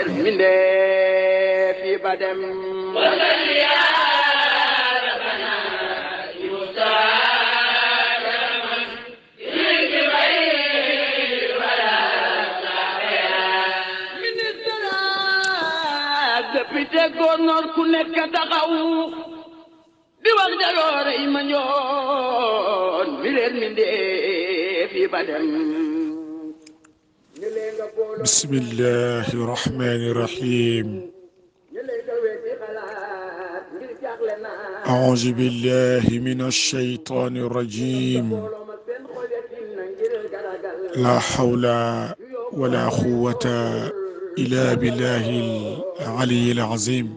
mbindeef yi ba dem ministre ak député gouverneur ku nekk taxaw di wax jaloore yi ma ñoon mi leen mbindeef yi ba dem بسم الله الرحمن الرحيم أعوذ بالله من الشيطان الرجيم لا حول ولا قوة إلا بالله العلي العظيم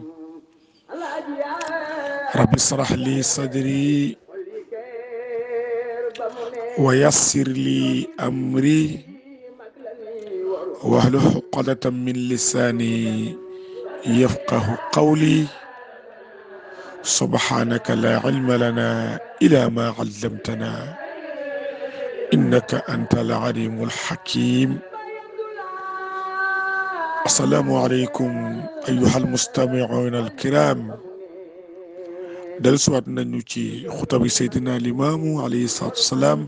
رب اشرح لي صدري ويسر لي أمري واحلل عقدة من لساني يفقه قولي سبحانك لا علم لنا إلا ما علمتنا إنك أنت العليم الحكيم السلام عليكم أيها المستمعون الكرام dellusiwaat nañu ci xutabi Seydina Limaamu alayhi salaatu wasalaam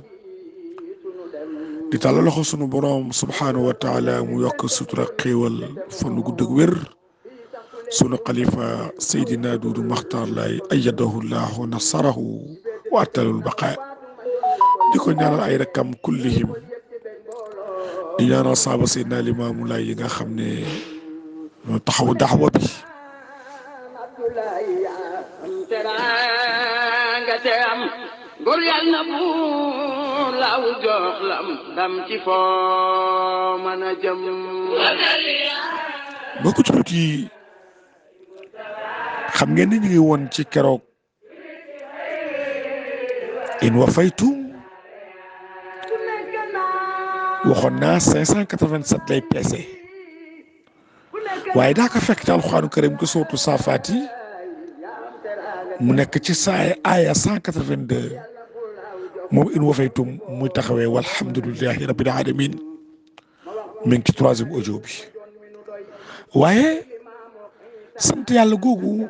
di tàllal loxo sunu boroom subhaanahu wa taala mu yokk sutura xéewal fan gu gudd ak wér sunu xalifa Seydina Duudu Maxtaar Laay ayyadahu llah wa nasarahu wa attalul baqaa di ko ñaanal ay rakkam kullihim di ñaanal saaba Seydina Limaamu Laay yi nga xam ne ñoo taxaw daxwa bi teranga te am góor yàlla na buur laaw jox lam ndam ci foo mën a jëm mbokk jullit yi xam ngeen ni ñu ngi woon ci keroog in wa faytum waxoon naa 587 lay peese waaye daa ko fekk ci alxuraanu karim ko sootu saafaat yi mu nekk ci saay aaya 182 moom in wa faytum muy taxawee walhamdulillahi rabbil alamin mi ngi ci troisième audio bi waaye sant yàlla googu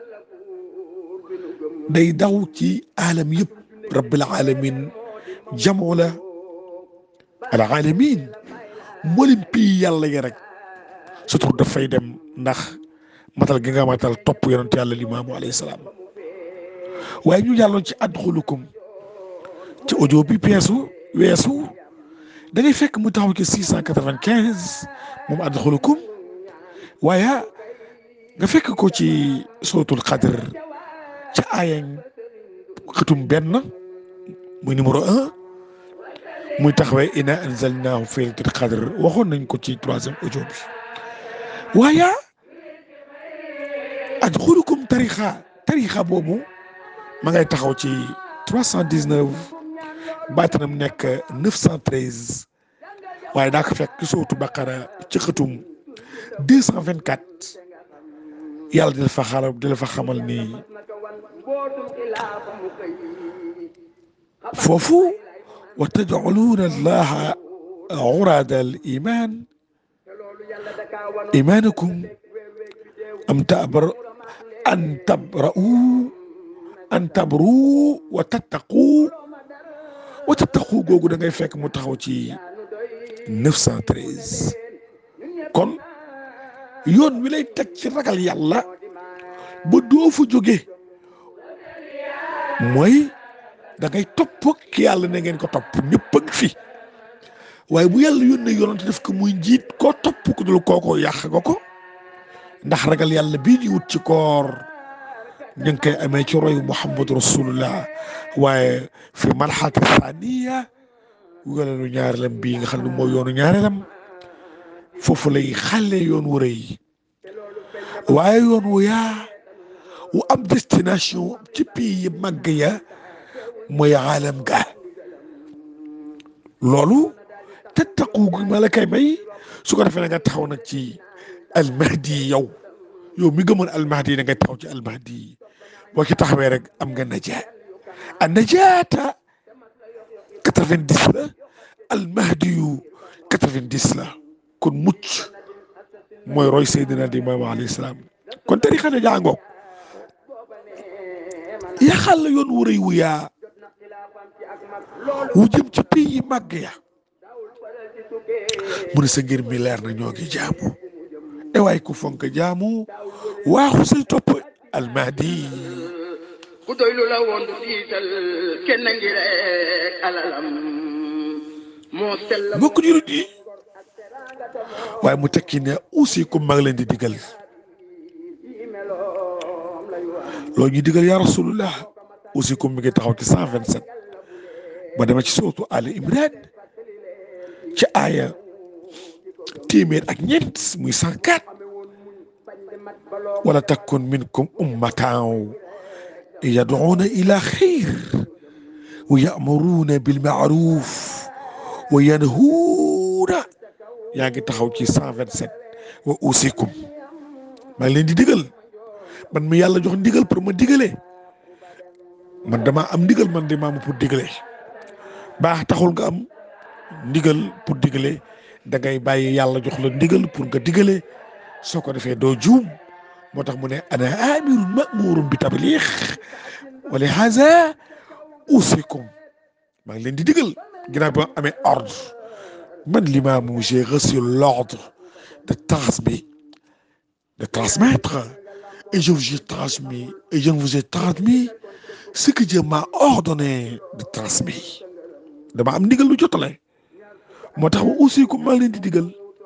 day daw ci alam yëpp rabbil alamin jamoo la al alamin mboolem pii yàlla yi rek surtout dafay dem ndax matal gi nga matal topp yonent yàlla limaamu alayhi salaam waaye ñu jàlloon ci adxulukum ci audio bi peesu weesu da ngay fekk mu taxaw ci 695 moom adxulukum waaye nga fekk ko ci sootul xadr ca aayañ xëtum benn muy numéro un muy taxawee ina anzalnaahu fi laylatil qadr waxoon nañ ko ci troisième audio bi waaye adxulukum tarixa tarixa boobu ma ngay taxaw ci 319 baatanam nekk 913 waaye daa ko fekk ci sootu baqara ci xëtum 224 yàlla di la fa xaral di la fa xamal ni foofu wa tajcaluuna allaha urada al iman imanakum am tabar an tabra'u an tabru wa tattaqu wa tattaqu googu da ngay fekk mu taxaw ci 913 kon yoon wi lay teg ci ragal yàlla ba doo fa jóge mooy da ngay topp ki yàlla ne ngeen ko topp ñëpp a ngi fi waaye bu yàlla yónnee yonent def ko muy njiit koo topp ku dul kookoo yàq nga ko ndax ragal yàlla bii di wut ci koor ñu ngi koy amee ci royu muhammadu rasulullah waaye fi marxalati thaniya wugaleelu ñaareelam bii nga xam ne mooy yoonu ñaareelam foofu lay xale yoon wu rëy waaye yoon wu yaa wu am destination ci pays yi màgg ya mooy aalam ga loolu te taqu gu ma la kay may su ko defee na nga taxaw nag ci almahdi yow yow mi gëmoon almahdi da ngay taxaw ci almahdi boo ci taxawee rek am nga najaa a najaata quatre-vingt-dix la almahdi yu quatre-vingt-dix la kon mucc mooy roy Seydina di Imaam alayhi salaam kon tarixa ne jàngoo yaxal la yoon wu rëy wu yaa wu jëm ci pays yi màgg ya mu ne sa ngir mi leer na ñoo ngi jaamu e waay ku fonk jaamu waaxu say topp almahdi ku doy lu la woon du tiital kenn ngi rek alalam moo sell mbokk jurit yi waaye mu tekki ne aussi comme maa ngi leen di digal loolu ñuy digal yaa rasulullah aussi comme mi ngi taxaw ci cent vingt sept ba dama ci sootu Ali Imran ci aaya téeméer ak ñeent muy cent quatre wala takun minkum ummatan yad'una ila xayr wa ya'muruna bil ma'ruf wa yanhuuna yaa ngi taxaw ci cent vingt sept wa usikum maa ngi leen di digal man mi yàlla jox ndigal pour ma digalee man dama am ndigal man di maamu pour digalee baax taxul nga am ndigal pour digalee da ngay bàyyi yàlla jox la ndigal pour nga digalee soo ko defee doo juum moo tax mu ne ana amirun ma'murun bi tabliix wa li haza usikum maa ngi leen di digal ginnaaw bi ma amee ordre man l'imam j'ai reçu l'ordre de transmettre de transmettre et je vous ai transmis et je vous ai transmis ce que Dieu m'a ordonné de transmettre dama am ndigal lu jotale moo tax ma aussi ku maa leen di digal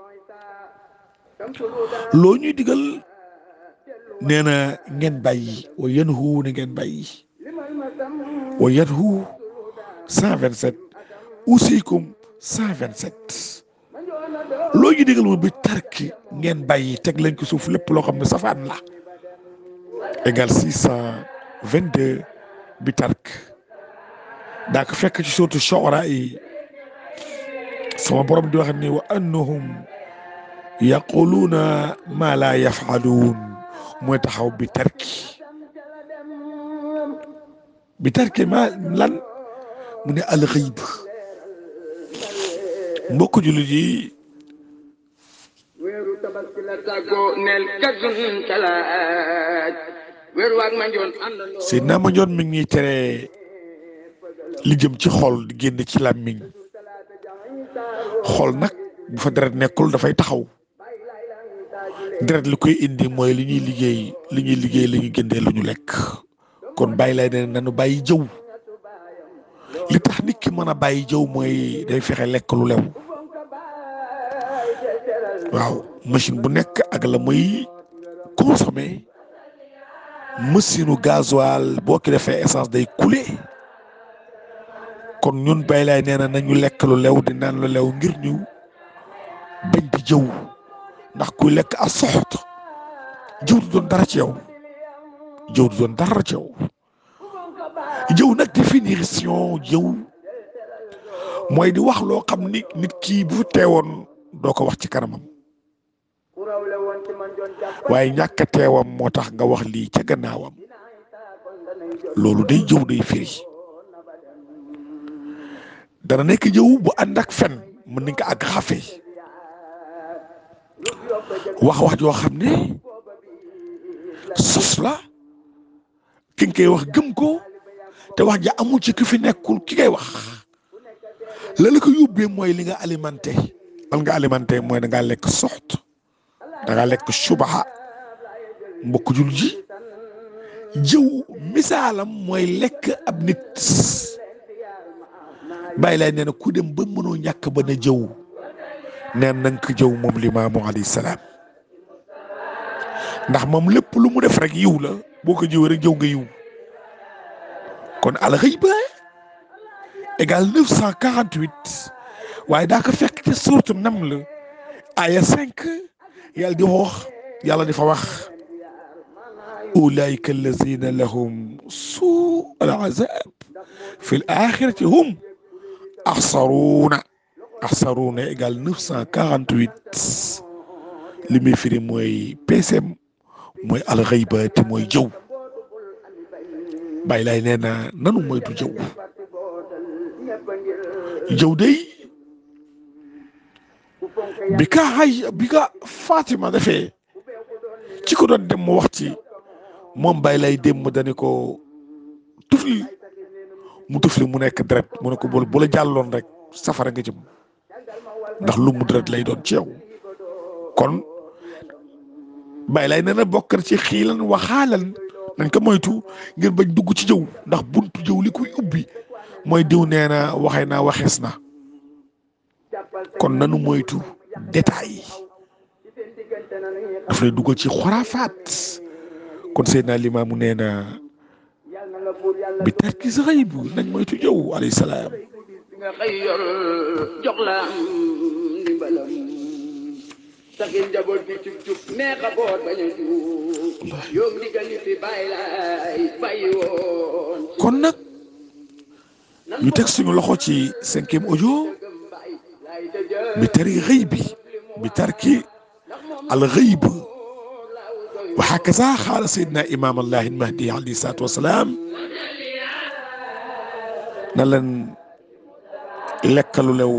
loo ñuy digal nee na ngeen bàyyi wa yanhu na ngeen bàyyi wa yanhu cent vingt sept usikum cent vingt sept loo ñu digal moom bi tarki ngeen bàyyi teg lañ ko suuf lépp loo xam ne safaan la égal six cent vingt deux bi tark daa ko fekk ci surtout Shu'ara yi sama borom di wax ni wa annahum yaquluuna ma la yafaluun mooy taxaw bi tarki bi tarki ma lan mu ne alxëyb mbokk jullit yi weeru tabaski la tàggoo neel kasun talaaj weeru waag ma njoon àndandoo Seydina ma njoon mi ngi tere li jëm ci xol di génn ci làmmiñ xol nag bu fa deret nekkul dafay taxaw deret li koy indi mooy li ñuy liggéey li ñuy liggéey li ñuy génnee lu ñu lekk kon bàyyi lay ne nanu bàyyi jëw li tax nit ki mën a bàyyi jëw mooy day fexe lekk lu lew waaw machine bu nekk ak la muy consommer machine u gasoil boo ki defee essence day couler kon ñun bay lay nee na nañu lekk lu lew di naan lu lew ngir ñu bañ di jëw ndax kuy lekk a soxot jëw du doon dara ci yow jëw du doon dara ci yow jëw nag définition jëw mooy di wax loo xam ni nit kii bu teewoon doo ko wax ci kanamam waaye ñàkk a teewam moo tax nga wax lii ca gannaawam loolu day jëw day firi dana nekk jëw bu ànd ak fen mën nañ ko ak xafe wax wax joo xam ne sos la ki nga koy wax gëm ko te wax ja amul ci ki fi nekkul ki ngay wax la la ko yóbbee mooy li nga alimenté lan nga alimenté mooy da ngaa lekk soxt da ngaa lekk subaxa mbokk jul ji jëw misaalam mooy lekk ab nit bàyyi laay nee na ku dem ba mënoo ñàkk ba na jëw neen na nga ko jëw moom limaamu alayhi salaam ndax moom lépp lu mu def rek yiw la boo ko jëwee rek jëw nga yiw kon alxëyba égal neuf cent quarante huit waaye daa ko fekk ci suuratu Naml aya cinq yàlla di wax yàlla di fa wax ulaika allazina lahum suu al azab fi l axirati hum axsaruuna axsaruuna égal neuf cent quarante huit li muy firi mooy PCM mooy alxëyba te mooy jëw bàyyi laay nee na nanu moytu jëw jëw day bi ka hay bi ka Fatima defee ci ko doon dem mu wax ci moom bay lay dem mu dani ko tufli mu tufli mu nekk deret mu ne ko bu bu la jàlloon rek safara nga jëm ndax lu mu deret lay doon ci yow kon bay lay nee na bokk na ci xiilan waxaalan nañ ko moytu ngir bañ dugg ci jëw ndax buntu jëw li koy ubbi mooy diw nee na waxee naa waxees na kon nanu moytu détails yi daf lay dugal ci xoraafaat kon Seydina Limaamu nee na bi tarki sa xëy bu nañ moytu jëw alayhi salaam nga xëy yor jox la am ndimbalam saxi njaboot bi cub cub neex a boot bañ a juum yow ndigal li fi bàyyi laay bàyyi woon kon nag ñu teg suñu loxo ci cinquième audio bi tari xëy bi bi tarki al xëyb wa hakaza xaala sayidna imam allahi almahdi alayhi salaatu wasalaam na leen lekkalu lew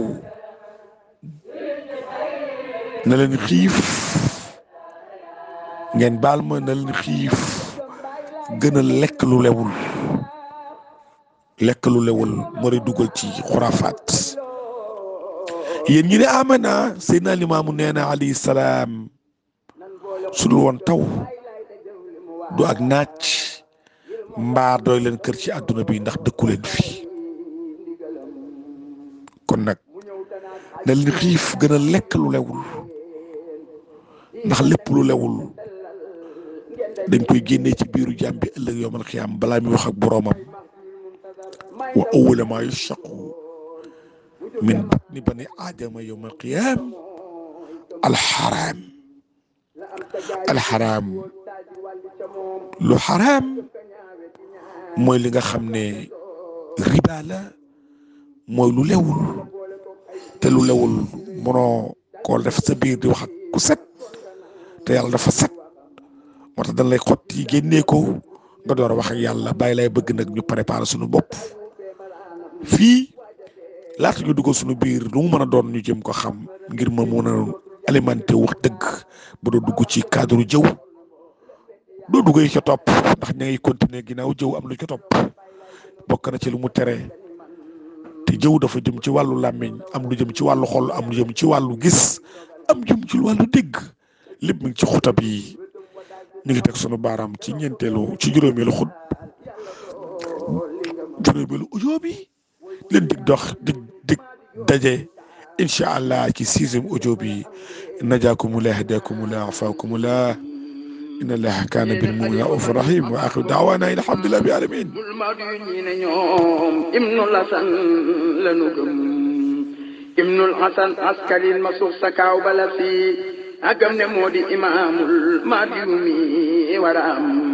na leen xiif ngeen baal ma na leen xiif gën a lekk lu lewul lekk lu lewul moo di dugal ci xuraafaat yéen ñi ne amana Seydina Limaamu nee na alayhi salaam su dul woon taw du ak naaj mbaar doy leen kër ci àdduna bi ndax dëkku leen fi kon nag na leen xiif gën a lekk lu lewul ndax lépp lu lewul dañ koy génnee ci biiru jàmm bi ëllëg yowmal xiyaam balaa muy wax ak boroomam wa awwala maa yushaqqu min batni bani aadama yowmal qiyaam alxaraam alxaraam lu xaraam mooy li nga xam ne riba la mooy lu lewul te lu lewul mënoo koo def sa biir di wax ak ku set te yàlla dafa set moo tax dañ lay xotti génnee ko nga door a wax ak yàlla bàyyi lay bëgg nag ñu préparer suñu bopp fii laata ñu dugal suñu biir lu mu mën a doon ñu jëm ko xam ngir ma mën a alimenté wax dëgg ba doo dugg ci cadre jëw doo duggee ca topp ndax ña ngay continuer ginnaaw jëw am lu ca topp bokk na ci lu mu tere te jëw dafa jëm ci wàllu làmmiñ am lu jëm ci wàllu xol am lu jëm ci wàllu gis am jëm ci wàllu dégg lépp mi ngi ci xutab yi ñu ngi teg sunu baaraam ci ñeenteelu ci juróomeelu xut juróomeelu audio bi leen dig dox dig dig daje incha allah ci sixième audio bi najaakumullah hadakumullah afaakumullah inna allaha kaana bil mu'minina raufur rahim wa axiru daawaana alhamdulillahi bi alamin bul ma du ñi ne ñoom ibnul hasan lanu gëm ibnul hasan askalin ma suuf sa kaaw bala fi agam ne moo di imaamul maadiyumi wara am